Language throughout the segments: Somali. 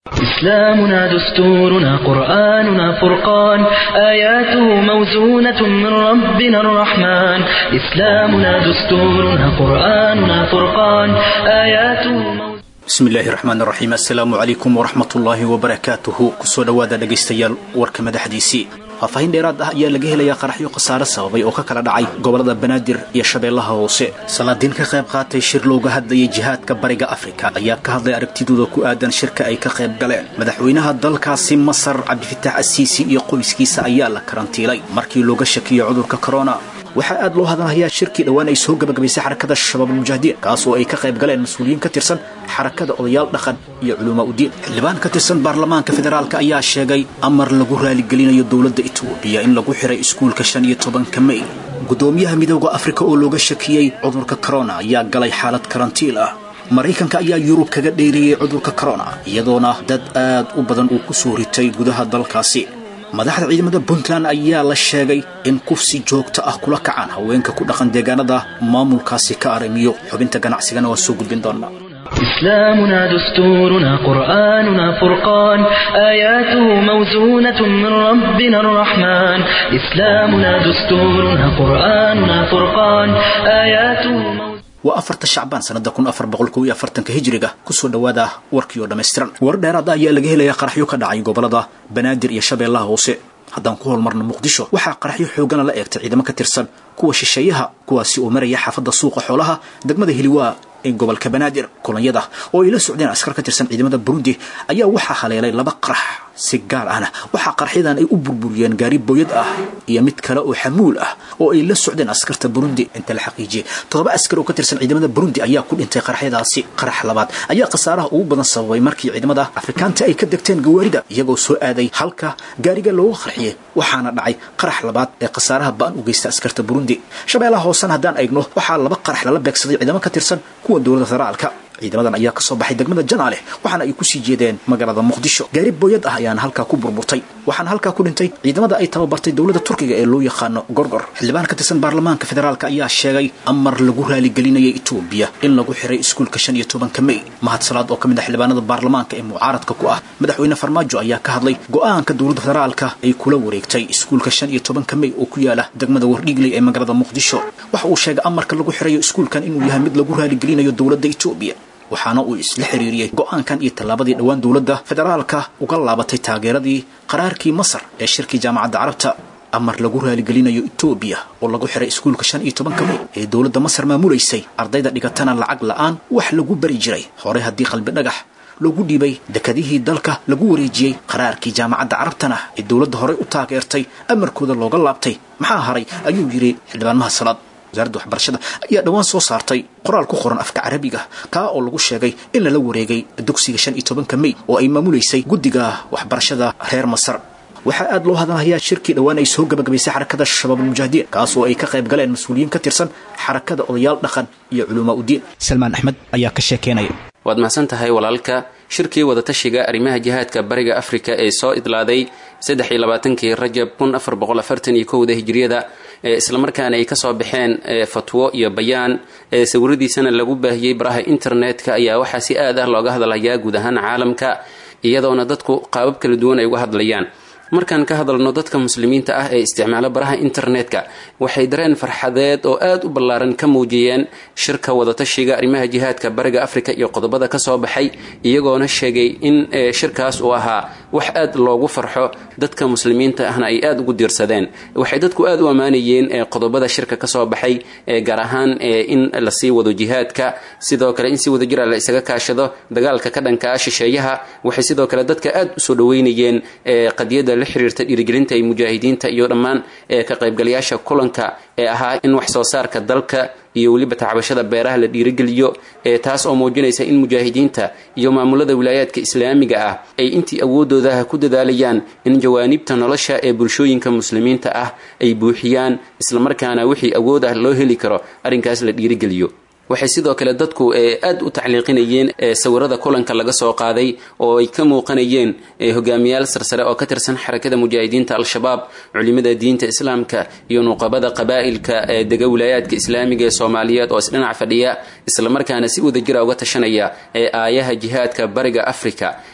إسلامنا دستورنا قرآننا فرقان آياته موزونة من ربنا الرحمن إسلامنا دستورنا قرآننا فرقان آياته موزونة bismi illaahi raxmaan raxiim assalaamu calaykum waraxmatullaahi wabarakaatuhu kusoo dhowaada dhegaystayaal warka madaxdiisii faahfaahin dheeraad ah ayaa laga helayaa qaraxyo khasaare sababay oo ka kala dhacay gobolada banaadir iyo shabeellaha hoose salaadiin ka qayb qaatay shir looga hadlayay jihaadka bariga afrika ayaa ka hadlay aragtidooda ku aadan shirka ay ka qayb galeen madaxweynaha dalkaasi masar cabdifitaax asiisi iyo qoyskiisa ayaa la karantiilay markii looga shakiyey cudurka korona waxaa aad loo hadalhayaa shirkii dhowaan ay soo gabagabaysay xarakada shabaabulmujaahidiin kaas oo ay ka qayb galeen mas-uuliyiin ka tirsan xarakada odayaal dhaqan iyo culumaa udiin xildhibaan ka tirsan baarlamaanka federaalk ayaa sheegay amar lagu raaligelinayo dowladda etoobiya in lagu xiray iskuulka shan iyo tobanka mey guddoomiyaha midooda afrika oo looga shakiyey cudurka korona ayaa galay xaalad karantiil ah maraykanka ayaa yurub kaga dheereeyey cudurka korona iyadoona dad aad u badan uu ku soo ritay gudaha dalkaasi madaxda ciidamada puntland ayaa la sheegay in kufsi joogto ah kula kacaan haweenka ku dhaqan deegaanada maamulkaasi ka aramiyo xubinta ganacsigana waa soo gudbin doonaa إسلامنا دستورنا قرآننا فرقان آياته موزونة من ربنا الرحمن إسلامنا دستورنا قرآننا فرقان آياته موزونة waa afarta shacbaan sanada kun afar boqol kow iyo afartanka hijiriga kusoo dhowaada warkii oo dhammaystiran war dheeraada ayaa laga helayaa qaraxyo ka dhacay gobolada banaadir iyo shabeellaha hoose haddaan ku holmarno muqdisho waxaa qaraxyo xoogana la eegtay ciidamo ka tirsan kuwa shisheeyaha kuwaasi oo maraya xaafadda suuqa xoolaha degmada hiliwaa ee gobolka banaadir kulanyada oo ay la socdeen askar ka tirsan ciidamada burundi ayaa waxaa haleelay laba qarax si gaar ahna waxaa qaraxyadan ay u burburiyeen gaari booyad ah iyo mid kale oo xamuul ah oo ay la socdeen askarta burundi inta la xaqiijiyey toddoba askar oo ka tirsan ciidamada burundi ayaa ku dhintay qaraxyadaasi qarax labaad ayaa khasaaraha ugu badan sababay markii ciidamada afrikaanta ay ka degteen gawaarida iyagoo soo aaday halka gaariga looga qarxiyey waxaana dhacay qarax labaad ee khasaaraha ba-an u geysta askarta burundi shabeellaha hoosena haddaan eegno waxaa laba qarax lala beegsaday ciidamo ka tirsan kuwa dowladda federaalka ciidamadan ayaa ka soo baxay degmada janaale waxaana ay kusii jeedeen magaalada muqdisho gaari booyad ah ayaana halkaa ku burburtay waxaana halkaa ku dhintay ciidamada ay tababartay dowladda turkiga ee loo yaqaano gorgor xildhibaan ka tirsan baarlamaanka federaalk ayaa sheegay amar lagu raaligelinayay etoobiya in lagu xiray iskuulka shan iyo tobanka mey mahad salaad oo ka mid ah xildhibaanada baarlamaanka ee mucaaradka ku ah madaxweyne farmaajo ayaa ka hadlay go-aanka dowladda federaalka ay kula wareegtay iskuulka shan iyo tobanka mey oo ku yaala degmada wardhiigley ee magaalada muqdisho waxa uu sheegay amarka lagu xirayo iskuulkan inuu yahay mid lagu raaligelinayo dowladda etoobiya waxaana uu isla xiriiriyey go-aankan iyo tallaabadii dhowaan dowladda federaalka uga laabatay taageeradii qaraarkii masar ee shirkii jaamacadda carabta amar lagu raaligelinayo etoobiya oo lagu xiray iskuulka shan iyo tobanka mey ee dowladda masar maamulaysay ardayda dhigatana lacag la-aan wax lagu bari jiray hore haddii qalbi dhagax loogu dhiibay dekadihii dalka lagu wareejiyey qaraarkii jaamacadda carabtana ee dowladda horey u taageertay amarkooda looga laabtay maxaa haray ayuu yidhi xildhibaan mahad salaad wasaaradda waxbarashada ayaa dhowaan soo saartay qoraal ku qoran afka carabiga kaa oo lagu sheegay in lala wareegay dugsiga shan iyo tobanka mey oo ay maamulaysay guddiga waxbarashada reer masar waxaa aad loo hadalhayaa shirkii dhowaan ay soo gabagabaysay xarakada shabaabulmujaahidiin kaas oo ay ka qayb galeen mas-uuliyiin ka tirsan xarakada odayaal dhaqan iyo culumaa udiin salmaan axmed ayaa ka sheekeynaya waad mahadsan tahay walaalka shirkii wadatashiga arrimaha jihaadka bariga afrika ee soo idlaaday saddex iyo labaatankii rajab kun afar boqol afartan iyo kowda hijriyada ee islamarkaana ay kasoo baxeen fatwo iyo bayaan ee sawiradiisana lagu baahiyey baraha internetka ayaa waxaa si aad ah looga hadlayaa guud ahaan caalamka iyadoona dadku qaabab kala duwan ay uga hadlayaan markaan ka hadalno dadka muslimiinta ah ee isticmaala baraha internetka waxay dareen farxadeed oo aad u ballaaran ka muujiyeen shirka wadatashiga arrimaha jihaadka bariga afrika iyo qodobada ka soo baxay iyagoona sheegay in shirkaas uu ahaa wax aad loogu farxo dadka muslimiinta ahna ay aad ugu diirsadeen waxay dadku aad u ammaanayeen qodobada shirka kasoo baxay gaar ahaan in lasii wado jihaadka sidoo kale in si wadajira la isaga kaashado dagaalka ka dhanka ah shisheeyaha waxay sidoo kale dadka aad usoo dhaweynayeen qadiyada la xiriirta dhiirigelinta ay mujaahidiinta iyo dhammaan ka qaybgalayaasha kulanka ee ahaa in wax soo saarka dalka iyo weliba tacbashada beeraha la dhiirigeliyo ee taas oo muujinaysa in mujaahidiinta iyo maamulada wilaayaadka islaamiga ah ay intii awoodoodaha ku dadaalayaan in jawaanibta nolosha ee bulshooyinka muslimiinta ah ay buuxiyaan islamarkaana wixii awood ah loo heli karo arrinkaas la dhiirigeliyo waxay sidoo kale dadku aad u tacliiqinayeen sawirada kulanka laga soo qaaday oo ay ka muuqanayeen hogaamiyaal sarsare oo ka tirsan xarakada mujaahidiinta al-shabaab culimada diinta islaamka iyo nuqabada qabaa'ilka ee dega wilaayaadka islaamiga ee soomaaliyeed oo isdhinac fadhiya islamarkaana si wadajira uga tashanaya ee aayaha jihaadka bariga afrika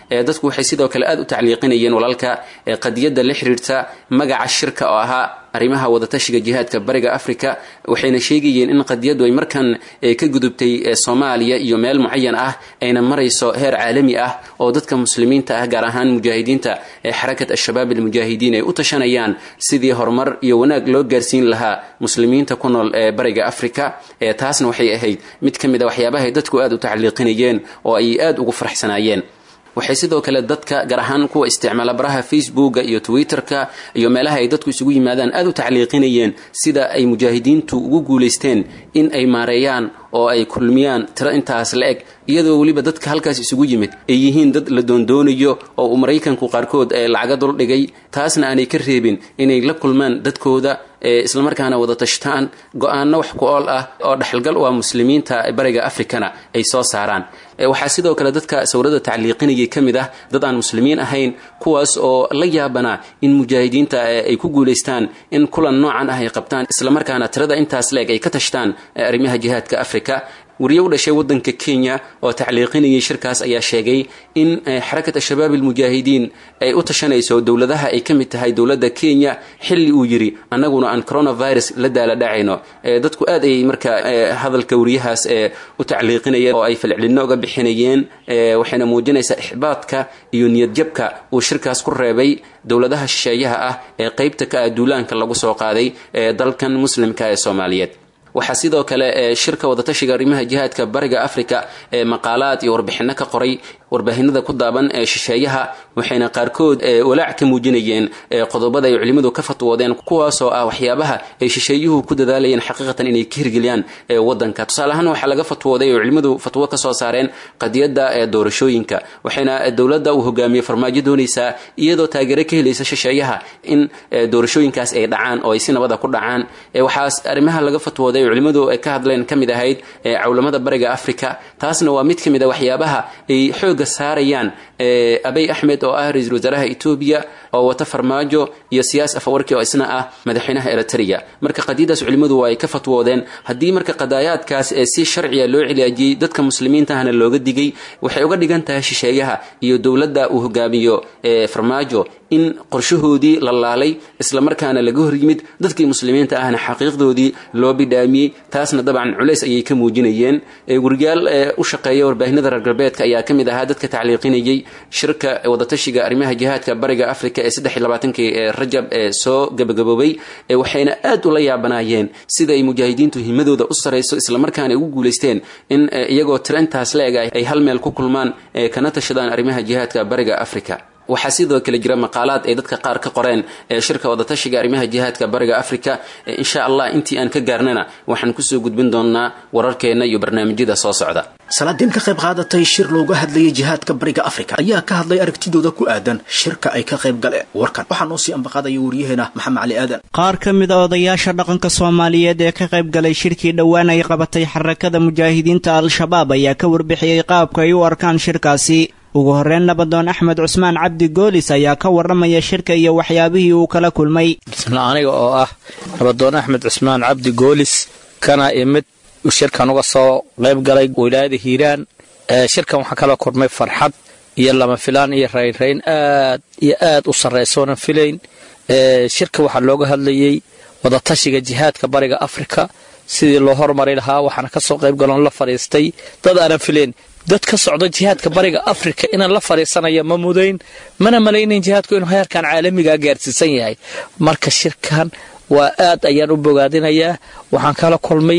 dadku waxay sidoo kale aad u tacliiqinayeen walaalka qadiyadda la xiriirta magaca shirka oo ahaa arrimaha wadatashiga jihaadka bariga africa waxayna sheegayeen in qadiyaddu ay markan ka gudubtay soomaaliya iyo meel mucayan ah ayna marayso heer caalami ah oo dadka muslimiinta ah gaar ahaan mujaahidiinta ee xarakat al-shabaab almujaahidiin ay u tashanayaan sidii horumar iyo wanaag loo gaarsiin lahaa muslimiinta ku nool ee bariga africa taasna waxay ahayd mid ka mid a waxyaabahay dadku aad u tacliiqinayeen oo ay aad ugu faraxsanaayeen waxay sidoo kale dadka gaar ahaan kuwa isticmaala baraha facebooka iyo twitterka iyo meelaha ay dadku isugu yimaadaan aad u tacliiqinayeen sida ay mujaahidiintu ugu guulaysteen in ay maareeyaan oo ay kulmiyaan tiro intaas la eg iyadoo weliba dadka halkaas isugu yimid ay yihiin dad la doondoonayo oo uu maraykanku qaarkood ee lacaga dul dhigay taasna aanay ka reebin inay la kulmaan dadkooda islamarkaana wada tashtaan go-aanno wax ku ool ah oo dhexalgal u ah muslimiinta bariga africana ay soo saaraan waxaa sidoo kale dadka sawirada tacliiqinayay ka mid ah dad aan muslimiin ahayn kuwaas oo la yaabanaa in mujaahidiinta ay ku guulaystaan in kulan noocan ah ay qabtaan islamarkaana tirada intaas leeg ay ka tashtaan arrimaha jihaadka africa wariye u dhashay wadanka kenya oo tacliiqinayay shirkaas ayaa sheegay in xarakat al-shabaab almujaahidiin ay u tashanayso dowladaha ay ka mid tahay dowladda kenya xilli uu yidhi annaguna aan coronavirus la daala dhacayno dadku aad ayay marka hadalka wariyahaas u tacliiqinayeen oo ay falcelinno uga bixinayeen waxayna muujinaysaa ixbaadka iyo niyadjabka uu shirkaas ku reebay dowladaha shisheeyaha ah ee qaybta ka ah duulaanka lagu soo qaaday ee dalkan muslimka ee soomaaliyeed waxaa sidoo kale shirka wadatashiga arrimaha jihaadka bariga africa ee maqaalaad iyo warbixinno ka qoray warbaahinada ku daaban ee shisheeyaha waxayna qaarkood walaac ka muujinayeen qodobada ay culimmadu ka fatwoodeen kuwaasoo ah waxyaabaha ay shisheeyuhu ku dadaalayeen xaqiiqatan inay ka hirgeliyaan wadanka tusaale ahaan waxaa laga fatwooday oo culimmadu fatwo ka soo saareen qadiyadda doorashooyinka waxayna dowladda uu hogaamiyey farmaajo doonaysaa iyadoo taageero ka helaysa shisheeyaha in doorashooyinkaas ay dhacaan oo ay si nabada ku dhacaan waxaas arrimaha laga fatwooday culimmadu ay ka hadleen ka mid ahayd cawlamada bariga africa taasna waa mid ka mid a waxyaabaha ay xooga saarayaan abay axmed oo ah ra-iisul wasaaraha etoobiya oo wata farmaajo iyo siyaas afawarki oo isna ah madaxweynaha eritrea marka qadiyadaas culimmadu waa ay ka fatwoodeen haddii marka qadaayaadkaas ee si sharciya loo cilaajiyey dadka muslimiintahana looga digay waxay uga dhigan tahay shisheeyaha iyo dowladda uu hogaamiyo farmaajo in qorshahoodii la laalay islamarkaana laga hor yimid dadkii muslimiinta ahna xaqiiqdoodii loo bidhaamiyey taasna dabcan culays ayay ka muujinayeen weriyaal u shaqeeya warbaahinada reer galbeedka ayaa ka mid ahaa dadka tacliiqinayay shirka wadatashiga arrimaha jihaadka bariga africa ee saddex iyo labaatankii rajab ee soo gabagaboobay waxayna aad ula yaabanaayeen sida ay mujaahidiintu himadooda u sarayso islamarkaana ay ugu guulaysteen in iyagoo tiro intaas la eg ay hal meel ku kulmaan kana tashadaan arrimaha jihaadka bariga africa waxaa sidoo kale jira maqaalaad ay dadka qaar ka qoreen ee shirka wadatashiga arrimaha jihaadka bariga africa insha allah intii aan ka gaarnana waxaan kusoo gudbin doonaa wararkeenna iyo barnaamijyada soo socda salaadiin ka qayb qaadatay shir looga hadlayay jihaadka bariga africa ayaa ka hadlay aragtidooda ku aadan shirka ay ka qayb galeen warkan waxaa noo sii ambaqaadaya wariyaheena maxamed cali aadan qaar ka mid a odayaasha dhaqanka soomaaliyeed ee ka qayb galay shirkii dhowaan ay qabatay xarakada mujaahidiinta al-shabaab ayaa ka warbixiyey qaabka ay u arkaan shirkaasi ugu horreyn nabadoon axmed cusmaan cabdi goolis ayaa ka warramaya shirka iyo waxyaabihii uu kala kulmay bismillah aniga oo ah nabadoon axmed cusmaan cabdi goolis kana imid shirkan uga soo qayb galay wilaayada hiiraan shirkan waxaa kala kulmay farxad iyo lama filaan iyo raynrayn aad iyo aad u sarraysoonan filayn shirka waxaa looga hadlayey wadatashiga jihaadka bariga afrika sidii loo hormari lahaa waxaana ka soo qayb galoon la fadhiistay dad aanan filayn dad ka socda jihaadka bariga afrika inaan la fadhiisanaya ma mudayn mana malaynayn jihaadku inuu heerkan caalamigaa gaarsiisan yahay marka shirkan waa aad ayaan u bogaadinayaa waxaan kala kulmay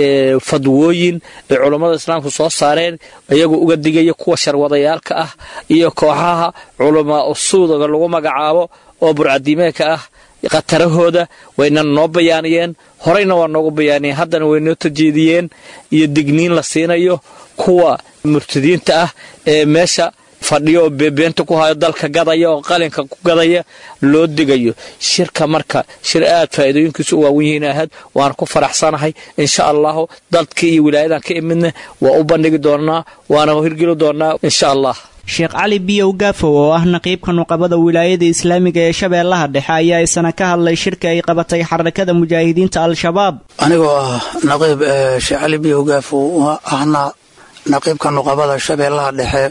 fadwooyin ay culammada islaamku soo saareen iyagoo uga digaya kuwa sharwadayaalka ah iyo kooxaha culamaa usuudaga lagu magacaabo oo burcadiimeedka ah khatarahooda wayna noo bayaaniyeen horeyna waa noogu bayaaniyeen haddana way noo tajeediyeen iyo digniin la siinayo kuwa murtadiinta ah ee meesha fadhiyo oo beebeenta ku hayo dalka gadaya oo qalinka ku gadaya loo digayo shirka marka shir aad faa'iidooyinkiisu u waawan yihiin ahayd waana ku faraxsanahay insha allahu dadkii iyo wilaayadan ka imidna waa u bandhigi doonaa waana hirgeli doonaa insha allah sheekh cali biyow gaafow oo ah naqiibka nuqabada wilaayada islaamiga ee shabeellaha dhexe ayaa isana ka hadlay shirka ay qabatay xarakada mujaahidiinta al-shabaab anigoo ah naqiib sheekh cali biyow gaafow ahna naqiibka nuqabada shabeellaha dhexe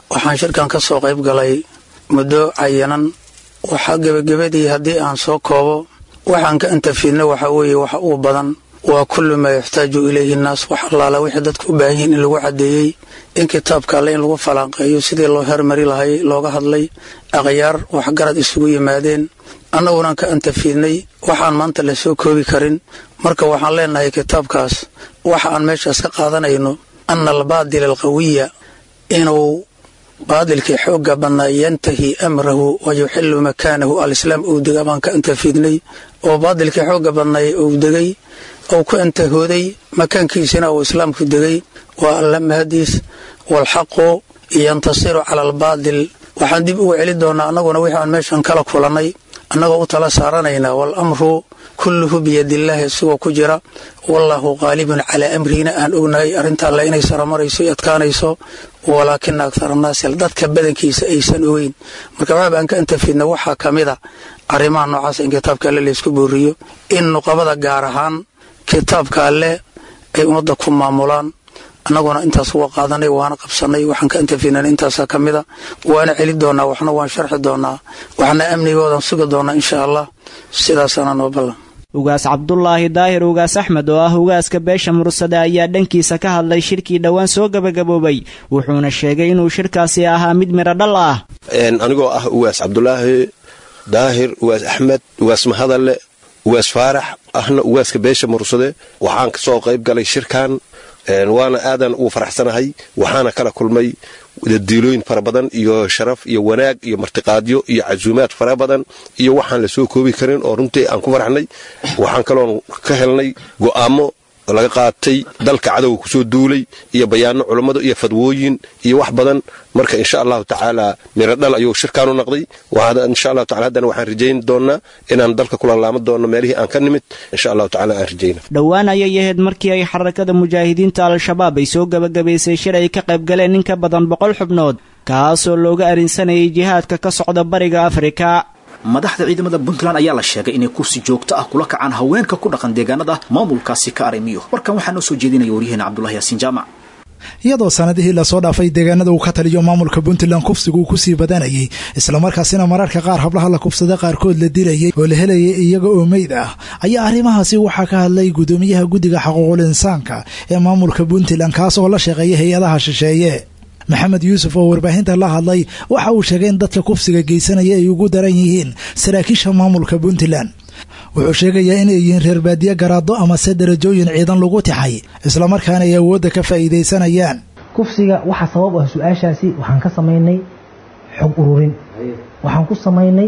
waxaan shirkan ka soo qayb galay muddo cayinan waxaa gebagabadii haddii aan soo koobo waxaan ka intafidna waxa weeye waxa uu badan waa kullu maa yaxtaaju ilayhi nnaas wax allaala wixii dadku u baahan yihiin in lagu caddeeyey in kitaabka alle in lagu falanqeeyo sidii loo hermari lahay looga hadlay akhyaar waxgarad isugu yimaadeen annagunan ka antafidnay waxaan maanta la soo koobi karin marka waxaan leenahay kitaabkaas waxa aan meeshaas ka qaadanayno ana albaadila alqawiya inuu baadilkii xoogga badnaa yantahi amrahu wa yuxilu makaanahu alislaam uu dega baan ka antafidnay oo baadilkii xoogga badnay uu degay ou ku antahooday makaankiisina uu islaamku degay waa alla mahadiis waalxaqu yantasiru cala albaadil waxaan dib ugu celi doonaa annaguna wixii aan meeshan kala kulannay annagoo u tala saaranaynaa waalamru kulluhu biyadillaahi isagoo ku jira wallaahu qaalibun calaa amrihina aan ognahay arrinta alle inay saramarayso i adkaanayso walaakina akhar annaasi dadka badankiisa aysan ogeyn marka waxaaba aan ka antafidna waxaa ka mida arrimaha noocaas in kitaabka alle laysku booriyo in nuqabada gaar ahaan kitaabka alle ay ummadda ku maamulaan annaguna intaas uga qaadanay waana qabsanay waxaan ka antafidnana intaasaa ka mida waana celi doonaa waxna waan sharxi doonaa waxna amnigoodan sugi doonaa insha allah sidaasaana noo ballan ugaas cabdulaahi daahir ugaas axmed oo ah ugaaska beesha mursade ayaa dhankiisa ka hadlay shirkii dhowaan soo gabagaboobay wuxuuna sheegay inuu shirkaasi ahaa mid midho dhal ah anigoo ah ugaas cabdulaahi daahir ugaas axmed ugaas mahadalle ugaas faarax ahna ugaaska beesha mursade waxaan ka soo qayb galay shirkan waana aadan ugu faraxsanahay waxaana kala kulmay diilooyin fara badan iyo sharaf iyo wanaag iyo martiqaadyo iyo casuumaad fara badan iyo waxaan la soo koobi karin oo runtii aan ku faraxnay waxaan kaloon ka helnay go'aamo laga qaatay dalka cadowga kusoo duulay iyo bayaano culummada iyo fadwooyin iyo wax badan marka insha allahu tacaala miradhal ayuu shirkaanu naqday insha allahu taala haddana waxaan rajayn doonnaa inaan dalka kula laama doonno meelihii aan ka nimid insha allahu tacala aan rajayna dhowaan ayay ahayd markii ay xarakada mujaahidiinta al-shabaab ay soo gebagabaysay shir ay ka qayb galeen in ka badan boqol xubnood kaasoo looga arinsanayay jihaadka ka socda bariga afrika madaxda ciidamada puntland ayaa la sheegay inay kursi joogto ah kula kacaan haweenka ku dhaqan deegaanada maamulkaasi ka arimiyo warkan waxaa noo soo jeedinaya waryaheena cabdulahi yaasiin jaamac iyadoo sanadihii lasoo dhaafay deegaanada uu ka taliyo maamulka puntland kufsigu uu kusii badanayay islamarkaasina mararka qaar hablaha la kufsada qaarkood la dilayay oo la helayay iyaga oo meyd ah ayaa arrimahaasi waxaa ka hadlay gudoomiyaha guddiga xuquuqul insaanka ee maamulka puntland kaas oo la shaqeeya hay-adaha shisheeye maxamed yuusuf oo warbaahinta la hadlay waxa uu sheegay in dadka kufsiga geysanaya ay ugu daran yihiin saraakiisha maamulka puntland wuxuu sheegayaa inay yihiin reer baadiye garaado amase darajooyin ciidan lagu tixay islamarkaana ay awoodda ka faa'iidaysanayaan kufsiga waxaa sabab ah su-aashaasi waxaan ka samaynay xog ururin waxaan ku samaynay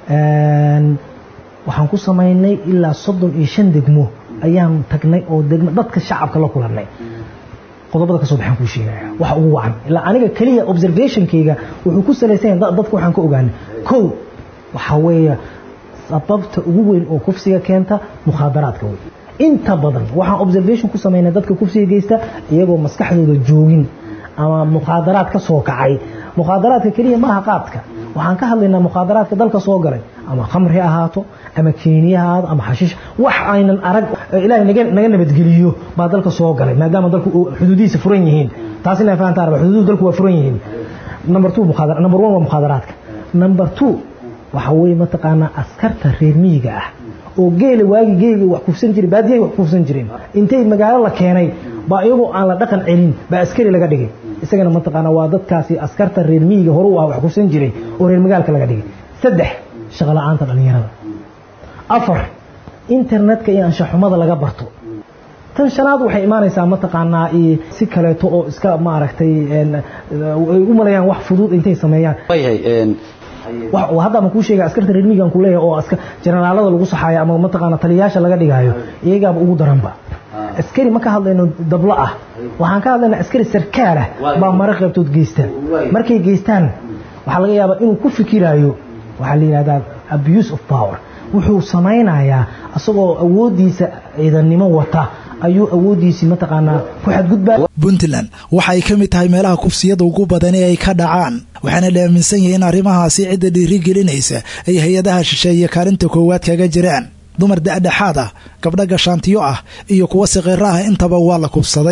waxaan ku samaynay ilaa soddon iyo shan degmo ayaan tagnay oo degmo dadka shacabka la kulannay qodobada kasoo baxaan kuu sheegaya waxa ugu wacan ilaa aniga keliya observationkayga wuxuu ku salaysan yahay dadka waxaan ka ogaanay kow waxaa weeye sababta ugu weyn oo kufsiga keenta mukhaadaraadka wey inta badan waxaan observation ku samaynay dadka kufsiga geysta iyagoo maskaxdooda joogin ama mukhaadaraad ka soo kacay mukhaadaraadka keliya maaha qaadka waxaan ka hadlaynaa mukhaadaraadka dalka soo galay ama khamri ahaato ama keeniya ahaato ama xashiish wax aynan arag ilaahay naga naga nabadgeliyo baa dalka soo galay maadaama dalku xuduudihiisa furan yihiin taas inaa fahantaan raba xuduudu dalku waa furan yihiin number two mukhaadara number one waa mukhaadaraadka number two waxa weeye mataqaanaa askarta reer miyiga ah oo geela waagi geeliga wax kufsan jiray baadiyay wax kufsan jireen intay magaalo la keenay baa iyagoo aan la dhaqan celin baa askari laga dhigay isagana mataqaanaa waa dadkaasi askarta reer miyiga hore u ah wax kufsan jiray oo reer magaalka laga dhigay saddex shaqo la-aanta dhallinyarada afar internetka iyo anshaxumada laga barto tan shanaad waxay imaanaysaa mataqaanaa si kaleeto oo iska maaragtay ay u malayaan wax fudud intay sameeyaan hadda ma kuu sheega askarta reer miyigan ku leeyahay oo jenaraalada lagu saxaayo ama mataqaana taliyayaasha laga dhigaayo iyagaaba ugu daranba askari ma ka hadlayno dablo ah waxaan ka hadlaynaa askari sarkaal ah baa mara qaybtood geysta markay geystaan waxaa laga yaabaa inuu ku fikiraayo waxaa la yidhahdaa abuse of power wuxuu samaynayaa isagoo awooddiisa ciidannimo wata ayuu awooddiisii mataqaanaa ku xadgudbaa puntland waxa ay ka mid tahay meelaha kufsiyada ugu badan ee ay ka dhacaan waxaana la aaminsan yahay in arrimahaasi cidda dhiirigelinaysa ay hay-adaha shisheeye kaalinta koowaad kaga jiraan dumar da-dhexaad ah gabdho gashaantiyo ah iyo kuwa siqiro ah intaba waa la kufsaday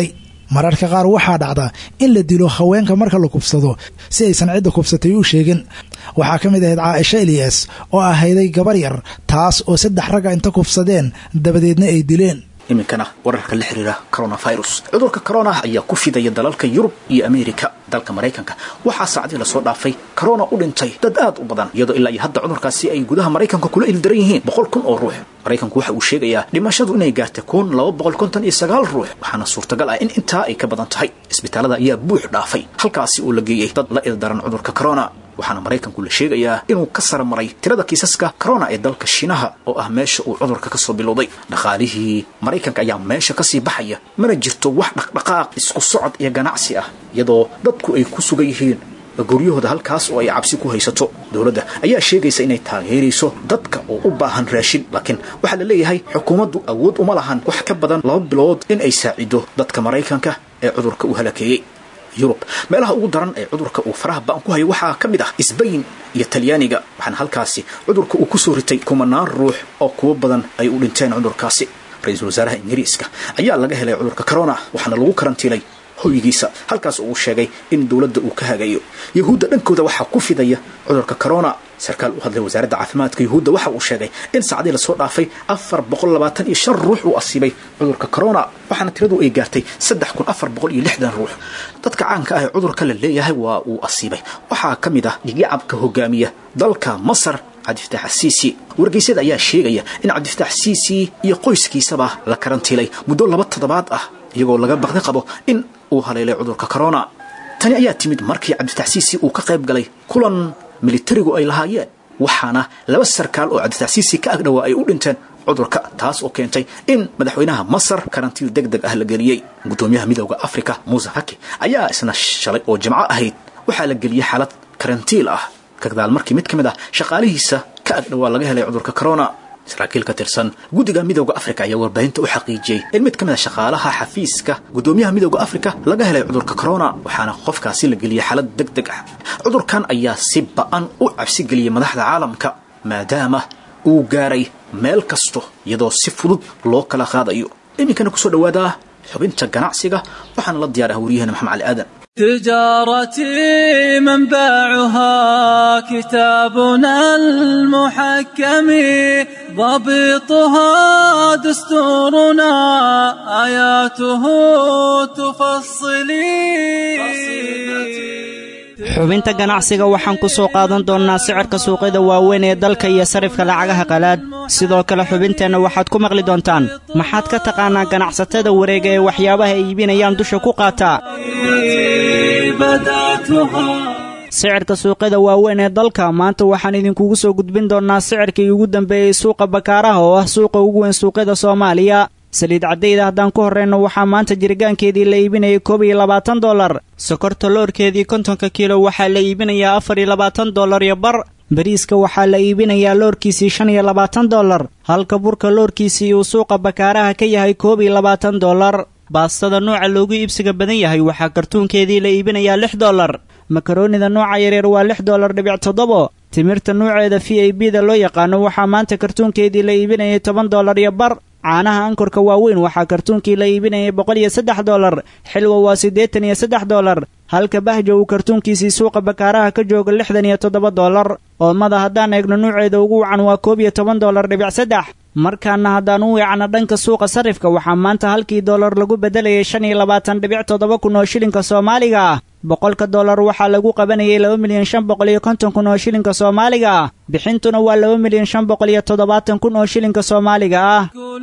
mararka qaar waxaa dhacda in la dilo haweenka marka la kubsado si aysan cidda kubsatay u sheegin waxaa ka mid ahayd caaisha eliyas oo ahayday gabar yar taas oo saddex ragga inta kubsadeen dabadeedna ay dileen iminkana wararka la xiriira coronavirus cudurka corona ayaa ku fidaya dalalka yurub iyo ameerika dalka maraykanka waxaa saacadii lasoo dhaafay corona u dhintay dad aad u badan iyadoo ilaa iyo hadda cudurkaasi ay gudaha maraykanka kula ildaran yihiin boqol kun oo ruux maraykanku waxa uu sheegayaa dhimashadu inay gaartay kun laba boqol konton iyo sagaal ruux waxaana suurtagal ah in intaa ay ka badan tahay isbitaalada ayaa buux dhaafay halkaasi oo la geeyey dad la ildaran cudurka corona waxaana maraykanku la sheegayaa inuu ka sara maray tirada kiisaska corona ee dalka shiinaha oo ah meesha uu cudurka ka soo bilowday dhaqaalihii maraykanka ayaa meesha kasii baxaya mana jirto wax dhaqdhaqaaq isku socod iyo ganacsi ah iyadoo dadku ay ku sugan yihiin guryahooda halkaas oo ay cabsi ku haysato dowladda ayaa sheegaysa inay taageerayso dadka oo u baahan raashin laakiin waxaa la leeyahay xukuumaddu awood uma lahan wax ka badan laba bilood in ay saacido dadka maraykanka ee cudurka u halakeeyey yurub meelaha ugu daran ee cudurka uu faraha ba'an ku hayo waxaa ka mid ah sbain iyo talyaaniga waxaana halkaasi cudurka uu kusoo ritay kumanaan ruux oo kuwo badan ay u dhinteen cudurkaasi ra-iisul wasaaraha ingiriiska ayaa laga helay cudurka corona waxaana lagu karantiilay hoygiisa halkaas oo uu sheegay in dowladda uu ka hagayo yahuudda dhankooda waxaa ku fidaya cudurka corona sarkaal u hadlay wasaaradda caafimaadka yahuudda waxa uu sheegay in saacadii lasoo dhaafay afar boqol labaatan iyo shan ruux uu asiibay cudurka corona waxaana tiradu ay gaartay saddex kun afar boqol iyo lixdan ruux dadka caanka ah ee cudurka la leeyahay waa uu asiibay waxaa ka mid ah dhigyacabka hogaamiya dalka masar cabdifataax siisi wargeysyada ayaa sheegaya in cabdifataax siisi iyo qoyskiisaba la karantiilay muddo laba toddobaad ah iyagoo laga baqdi qabo in uu haleelay cudurka corona tani ayaa timid markii cabdifatax siisi uu ka qayb galay kulan militarigu ay lahaayeen waxaana laba sarkaal oo cabdifatax siisi ka agdhowaa ay u dhinteen cudurka taas oo keentay in madaxweynaha masar karantiil deg deg ah la geliyey guddoomiyaha midooda africa muuse haki ayaa isna shalay oo jimco ahayd waxaa la geliyey xaalad karantiil ah kagdaal markii mid ka mid ah shaqaalihiisa ka agdhowaa laga helay cudurka corona saraakiil ka tirsan guddiga midooda africa ayaa warbaahinta u xaqiijiyey in mid ka mid a shaqaalaha xafiiska guddoomiyaha midooda africa laga helay cudurka corona waxaana qofkaasi la geliyey xaalad deg deg ah cudurkan ayaa si ba-an u cabsi geliyey madaxda caalamka maadaama uu gaaray meel kasto iyadoo si fudud loo kala qaadayo iminkana kusoo dhawaada xubinta ganacsiga waxaana la diyaaraha wariyahena maxamed cali aadan تجارتي منبعها كتابنا المحكم ضبطها دستورنا آياته تفصلي xubinta ganacsiga waxaan ku soo qaadan doonnaa sicirka suuqyada waaweyn ee dalka iyo sarifka lacagaha qalaad sidoo kale xubinteenna waxaad ku maqli doontaan maxaad ka taqaanaa ganacsatada wareega ee waxyaabaha ay iibinayaan dusha ku qaataa sicirka suuqyada waaweyn ee dalka maanta waxaan idinkugu soo gudbin doonnaa sicirkii ugu dambeeyey suuqa bakaaraha oo ah suuqa ugu weyn suuqyada soomaaliya saliid caddayda haddaan ku horrayno waxaa maanta jirgaankeedii la iibinayay koob iyo labaatan dollar sokorta loorkeedii kontonka kiilo waxaa la iibinayaa afar iyo labaatan dollar iyo bar bariiska waxaa la iibinayaa loorkiisii shan iyo labaatan dollar halka burka loorkiisii uu suuqa bakaaraha ka yahay koob iyo labaatan dollar baastada nooca loogu iibsiga badan yahay waxaa kartuunkeedii la iibinayaa lix dollar makaroonida nooca yaryar waa lix dollar dhibic toddobo timirta nuuceeda v i b da loo yaqaano waxaa maanta kartuunkeedii la iibinayay toban dollar iyo bar caanaha ankorka waaweyn waxaa kartuunkii la iibinayay boqol iyo saddex dollar xilwa waa siddeetan iyo saddex dollar halka bahja uu kartuunkiisii suuqa bakaaraha ka jooga lixdan iyo toddoba dollar oomada haddaan eegno nuuceeda ugu wacan waa koob iyo toban dollar dhibic saddex markaana haddaan u weecno dhanka suuqa sarifka waxaa maanta halkii dollar lagu beddelayay shan iyo labaatan dhibic toddoba kun oo shilinka soomaaliga ah boqolka dollar waxaa lagu qabanayay laba milyan shan boqol iyo konton kun oo shilinka soomaaliga ah bixintuna waa laba milyan shan boqol iyo toddobaatan kun oo shilinka soomaaliga ah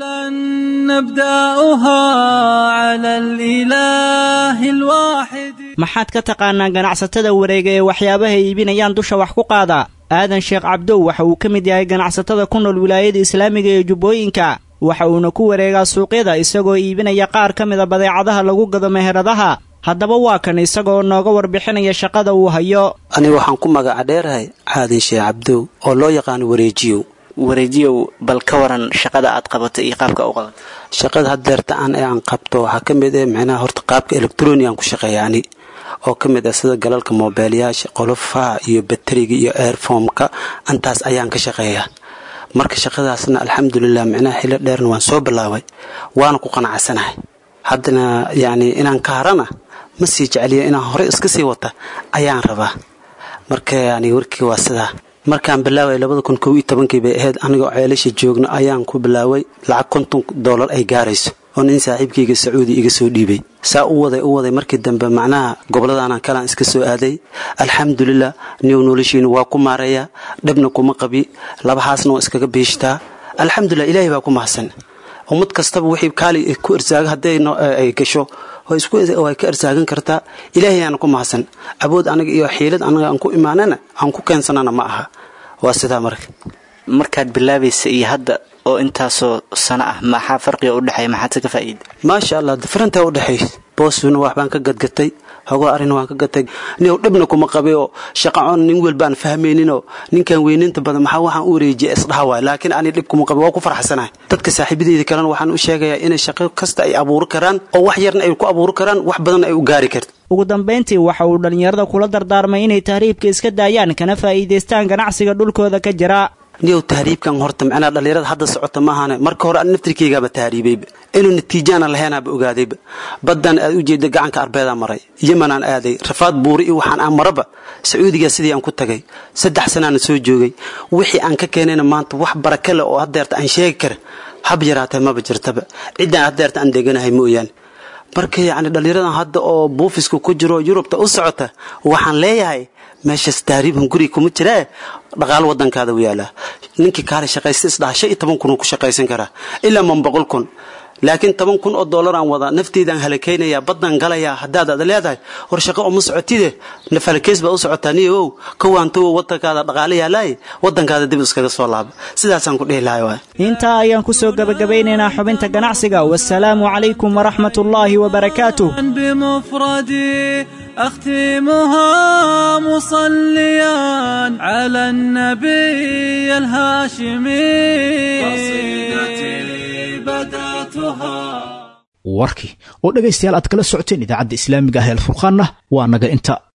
maxaad ka taqaanaa ganacsatada wareega ee waxyaabaha iibinayaan dusha wax ku qaada aadan sheekh cabdow waxa uu ka mid yahay ganacsatada ku nool wilaayada islaamiga ee jubbooyinka waxa uuna ku wareegaa suuqyada isagoo iibinaya qaar ka mida badeecadaha lagu gado meheradaha haddaba waa kan isagoo nooga warbixinaya shaqada uu hayo aniga waxaan ku magaca dheerahay caadin sheekh cabdow oo loo yaqaano wareejiyow wareejiyow bal ka waran shaqada aad qabato iyo qaabka u qabato shaqada haddeerta aan ee aan qabto waxaa ka mid ah micnaha horta qaabka electronigan ku shaqeeya ani oo ka mid ah sida galalka moobeelyaasha qolofaha iyo bateriga iyo airfomka intaas ayaan ka shaqeeyaa marka shaqadaasna alxamdulilah micnaha xilo dheerna waan soo bilaabay waana ku qanacsanahay haddana yacni inaan ka harana ma sii jeceliyo inaan horey iska sii wata ayaan rabaa marka yani warkii waa sidaa markaan bilaaway labada kun kow iyo tobankii bay ahayd anigoo ceelasha joogna ayaan ku bilaaway lacag konton dollar ay gaarayso oo nin saaxiibkayga sacuudi iga soo dhiibay saa u waday u waday markii dambe macnaha gobolladaanan kalaan iska soo aaday alxamdulilah niyow noloshiina waa ku maareeyaa dhibna kuma qabi labahaasna waa iskaga biishtaa alxamdulilah ilaahay baa ku mahadsan ummad kastaba wixii kaali ku irsaaga hadday ay gasho way ka irsaagan kartaa ilaahay aana ku mahadsan abood aniga iyo xiilad anaga aan ku imaanana aan ku keensanana ma aha waa sidaa marka markaad bilaabaysa iyo hadda oo intaasoo sano ah maxaa farqiga u dhexeeya maxaad se ka faa'iida maasha allah differentaa u dhexeey boosuna waxbaan ka gadgatay hogo arrin waan ka gatay niow dhibna kuma qabay oo shaqacoon nin welbaan fahmayninoo ninkan weyninta badan maxaa waxaan u wareejiya isdhaha waay laakiin ani dhib kuma qabay waa ku farxsanahay dadka saaxiibadeyda kalena waxaan u sheegayaa inay shaqo kasta ay abuuri karaan oo wax yarna ay ku abuuri karaan wax badanna ay u gaari karto ugu dambayntii waxa uu dhallinyarada kula dardaarmay inay tahriibka iska daayaan kana faa'iidaystaan ganacsiga dhulkooda ka jira niyow tahriibkan horta macnaa dhallinyarada hadda socota maahane marka hore an naftirkeygaaba tahriibayba inuu natiijaana laheenaaba ogaadayba baddan aad u jeeda gacanka arbeedaa maray yemanaan aaday rafaad buuri iyo waxaan aan maraba sacuudigaa sidii aan ku tagay saddex sanaana soo joogay wixii aan ka keenayna maanta wax baraka leh oo haddeerta aan sheegi kara hab yaraatee maba jirtaba ciddaan haddeerta aan deganahay mooyaane marka yacni dhallinyaradan hadda oo buufiska ku jiro yurubta u socota waxaan leeyahay meeshaas taariibhan guriga kuma jiree dhaqaalo wadankaada u yaalaa ninkii kaale shaqaysta isdhaha shan iyo toban kun uu ku shaqaysan karaa ilaa man boqol kun laakiin toban kun oo dollar aan wadaa nafteydaan halakaynayaa baddan galayaa haddaad ad leedahay hor shaqo uma socotide nafalakays baa u socotaa niyow kawaantowo wadankaada dhaqaale yaalaay wadankaada dib iskaga soo laaba sidaasaan ku dhihi lahay waay intaa ayaan ku soo gebagabeynaynaa xubinta ganacsiga wasalaamu calaykum waraxmat ullaahi wabarakaatuh بمفردي أختمها مصليا على النبي الهاشمي قصيدتي بدأتها warkii oo dhegaystayaal aad kala socoteen idaacadda islaamiga ah ee alfurqaanna waa naga inta